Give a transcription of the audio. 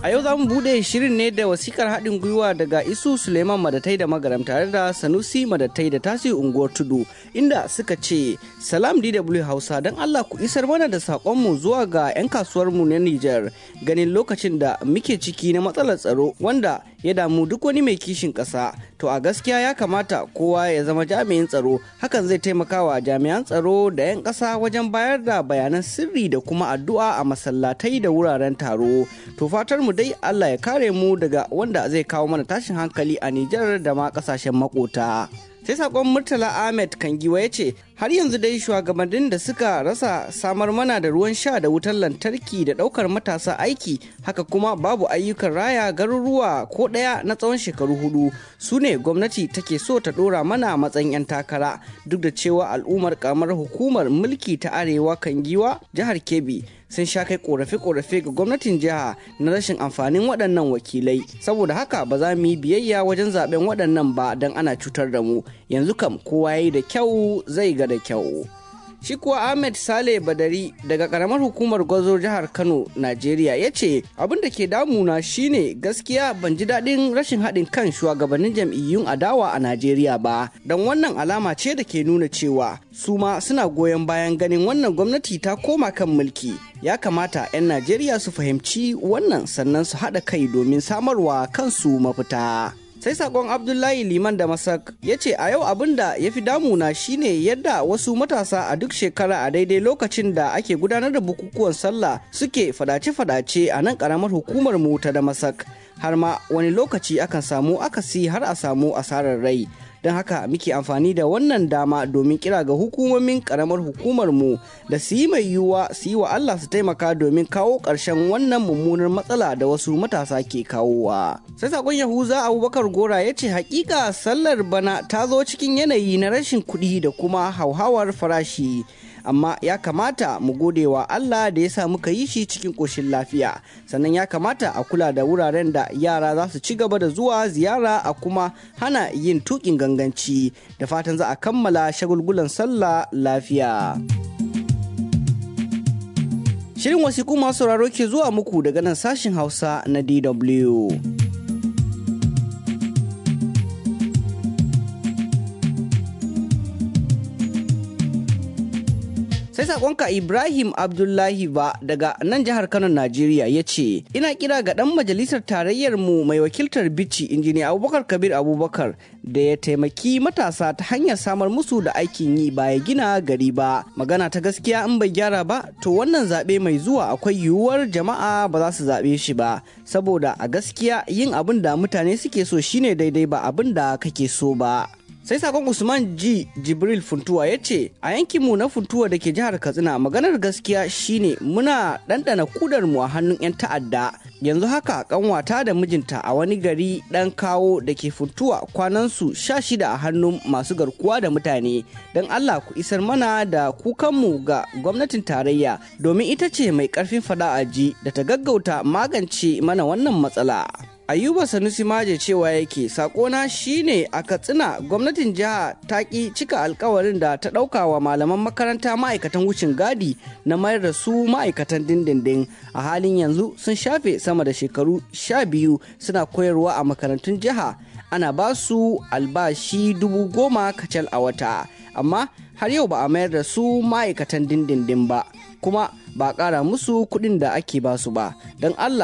A yau za mu buɗe shirin ne da wasikar haɗin gwiwa daga Isu Suleiman Madatai da Magaram tare da Sanusi Madatai da Tasi Unguwar Tudu inda suka ce Salam DW Hausa don Allah ku isar mana da saƙonmu zuwa ga 'yan kasuwarmu na Nijar ganin lokacin da muke ciki na matsalar tsaro wanda ya damu duk wani mai kishin ƙasa. To a gaskiya ya kamata kowa ya zama jami'in tsaro hakan zai taimaka wa jami'an tsaro da 'yan ƙasa wajen bayar da bayanan sirri da kuma addu'a a masallatai da wuraren taro. To fatar mu dai Allah ya kare mu daga wanda zai kawo mana tashin hankali a Nijar da ma kasashen makota. Sai sakon Murtala Ahmed Kangiwa ya ce, har yanzu dai shugabannin da suka rasa samar mana da ruwan sha da wutar lantarki da ɗaukar matasa aiki haka kuma babu ayyukan raya garuruwa ko ɗaya na tsawon shekaru hudu su ne gwamnati take so ta ɗora mana matsayin 'yan takara duk da cewa al'ummar kamar hukumar mulki ta arewa Kangiwa jihar Kebbi sun sha kai korafe-korafe ga gwamnatin jiha na rashin amfanin waɗannan wakilai saboda haka ba za mu yi biyayya wajen zaben waɗannan ba don ana cutar da mu yanzu kam kowa ya yi da kyau zai ga da kyau shi kuwa ahmed sale badari daga karamar hukumar gwazo jihar kano najeriya ya ce abin da ke damuna shine gaskiya ban ji daɗin rashin haɗin kan shugabannin jam'iyyun adawa a najeriya ba don wannan alama ce da ke nuna cewa su ma suna goyon bayan ganin wannan gwamnati ta koma kan mulki ya kamata 'yan najeriya su fahimci wannan sannan su haɗa kai domin samarwa kansu mafita sai sakon abdullahi liman da masak ya ce a yau abin da ya fi damuna shine yadda wasu matasa a duk shekara a daidai lokacin da ake gudanar da bukukuwan sallah suke fadace-fadace a nan karamar hukumar mu ta da masak har ma wani lokaci akan samu akasi har a samu asarar rai don haka muke amfani da wannan dama domin kira ga hukumomin karamar hukumar mu da su yi mai yiwuwa su yi wa Allah su taimaka domin kawo ƙarshen wannan mummunar matsala da wasu matasa ke kawowa. Sai sakon Yahuza Abubakar Gora ya ce hakika sallar bana ta zo cikin yanayi na rashin kuɗi da kuma hauhawar farashi. amma ya kamata mu gode wa Allah da ya sa muka yi shi cikin ƙoshin lafiya sannan ya kamata a kula da wuraren da yara za su ci gaba da zuwa ziyara a kuma hana yin tuƙin ganganci da fatan za a kammala shagulgulan sallah lafiya. Shirin wasiƙu masu sauraro ke zuwa muku daga nan sashin Hausa na DW. sai sakonka ibrahim abdullahi ba daga nan jihar kano najeriya ya ce ina kira ga dan majalisar tarayyar mu mai wakiltar bici injiniya abubakar kabir abubakar da ya taimaki matasa ta hanyar samar musu da aikin yi ba ya gina gari ba magana ta gaskiya in bai gyara ba to wannan zaɓe mai zuwa akwai yiwuwar jama'a ba za su zaɓe shi ba saboda a gaskiya yin abin da mutane suke so shine daidai ba abin da kake so ba sai sakon usman g jibril funtuwa ya ce a yankinmu na funtuwa da ke jihar katsina maganar gaskiya shine muna ɗanɗana kudar mu a hannun 'yan ta'adda yanzu haka kanwata da mijinta a wani gari ɗan kawo da ke funtuwa kwanansu sha shida a hannun masu garkuwa da mutane don allah ku isar mana da kukanmu ga gwamnatin tarayya domin ita ce mai ƙarfin fada a ji da ta gaggauta magance mana wannan matsala ayuba sanusi maje cewa yake sakona shine a katsina gwamnatin jiha ta ki cika alkawarin da ta ɗauka wa malaman makaranta ma'aikatan wucin gadi na mayar da su ma'aikatan dindindin a halin yanzu sun shafe sama da shekaru sha biyu suna koyarwa a makarantun jiha ana ba su albashi dubu goma kacal a wata amma har yau ba a mayar da su ma'aikatan dindindin ba kuma ba a ƙara musu kuɗin da ake ba su ba don allah